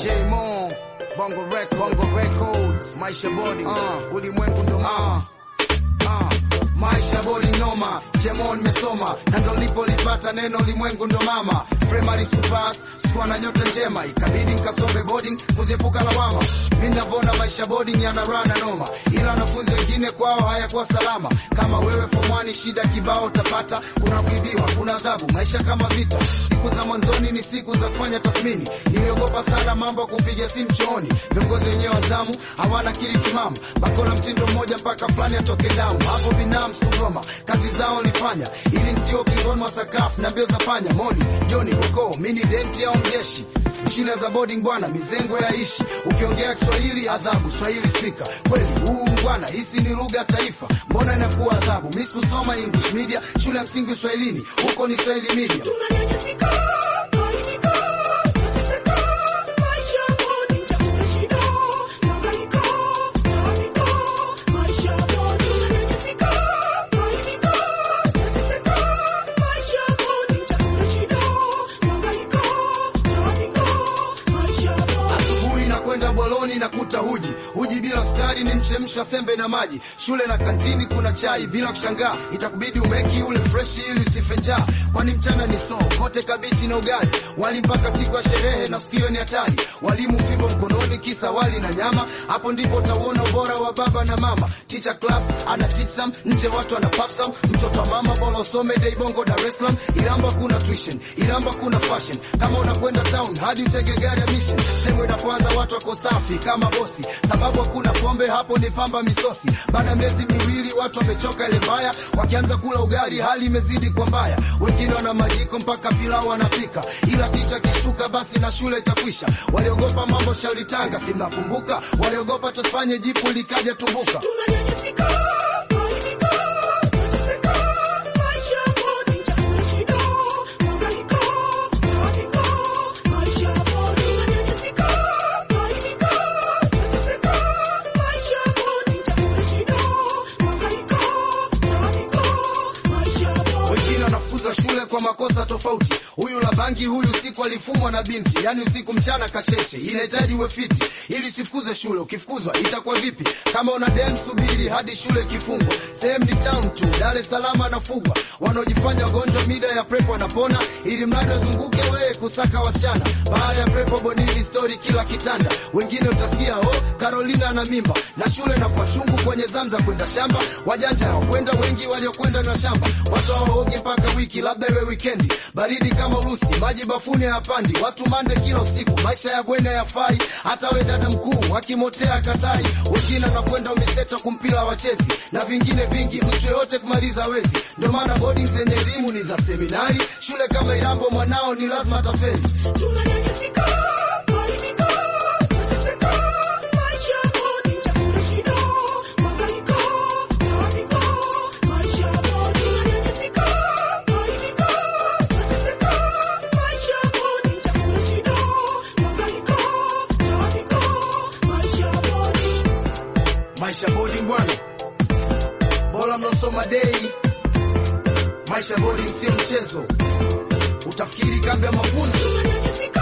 J-Mo, Bongo Records, Bongo Records, Maisha Body, uh, ulimwengu ndo mama. Uh, maisha bodi noma, Jemon nimesoma na ndo lipolipata neno ulimwengu ndo mama. Primary superpass, sikuwa na nyota njema, ikabidi nikasome boarding kuziepuka lawama. Mimi navona maisha boarding yana rana noma, ila wanafunzi wengine kwao hayakuwa salama. Kama wewe form one, shida kibao utapata, kuna kuibiwa, kuna adhabu, maisha kama vita. Siku za mwanzoni ni siku za kufanya tathmini, niliogopa sana mambo ya kupiga simu chooni. Viongozi wenyewe wa zamu hawana akili timamu, bakora mtindo mmoja mpaka fulani atoke damu. Hapo binamu sikugoma, kazi zao nilifanya ili nsio kingoni mwa sakafu na mbio za panya. Moni Joni Koko, mini denti au mjeshi shule za boarding bwana, mizengo ya ishi. Ukiongea Kiswahili adhabu, Swahili spika. Kweli huu bwana, hisi ni lugha ya taifa, mbona inakuwa adhabu? Mimi sikusoma English media, shule ya msingi Uswahilini, huko ni Swahili media. Asubuhi na kwenda boloni na kuta huji huji bila sukari, ni mchemsho sembe na maji. Shule na kantini kuna chai, bila kushangaa itakubidi umeki ule fresh ili usife njaa, kwani mchana ni soo kote kabichi na ugali, wali mpaka siku ya sherehe na sikio ni hatari. Walimu fimbo mkononi, kisa wali na nyama, hapo ndipo utauona ubora wa baba na mama. Teacher class ana teach some, nje watu ana puff some. Mtoto wa mama bora usome dai bongo Dar es Salaam, Iramba kuna tuition, Iramba kuna fashion. Kama unakwenda town hadi utege gari ya mission, sehemu inapoanza watu wako safi kama bosi, sababu hakuna pombe hapo, ni pamba misosi. Baada ya miezi miwili watu wamechoka ile mbaya, wakianza kula ugali hali imezidi kwa mbaya. Wengine wana majiko mpaka pilau wanapika, ila ticha kishtuka basi na shule itakwisha. Waliogopa mambo shauri Tanga, si mnakumbuka? Waliogopa tusifanye jipu likaja tumbuka. wengine wanafukuza shule kwa makosa tofauti. Huyu la bangi, huyu usiku alifumwa na binti, yani usiku mchana kasheshe. Inahitaji uwe fiti ili usifukuze shule. Ukifukuzwa itakuwa vipi? Kama una dem, subiri hadi shule ikifungwa. Sehemu ni town tu, Dar es Salaam anafugwa. Wanaojifanya wagonjwa mida ya prepo wanapona, ili mradi wazunguke wewe kusaka wasichana. Baada ya prepo bonini story kila kitanda, wengine utasikia oh, Carolina ana mimba na shule na kwa chungu kwenye zamza kwenda shamba. Wajanja hawakwenda, wengi waliokwenda na shamba. Watu hawaogi mpaka wiki, labda iwe wikendi. Baridi kama Urusi, maji bafuni hayapandi. Watu mande kila usiku, maisha ya bweni hayafai. Hata we dada mkuu wakimotea katai, wengine wanakwenda umiseto kumpira wachezi na vingine vingi, mtu yoyote kumaliza wezi. Ndio maana boarding zenye elimu ni za seminari. Shule kama Irambo mwanao ni lazima atafeli. Maisha boarding bwana, bora mnaosoma dei. Maisha boarding sio mchezo, utafikiri kambi ya mafunzo.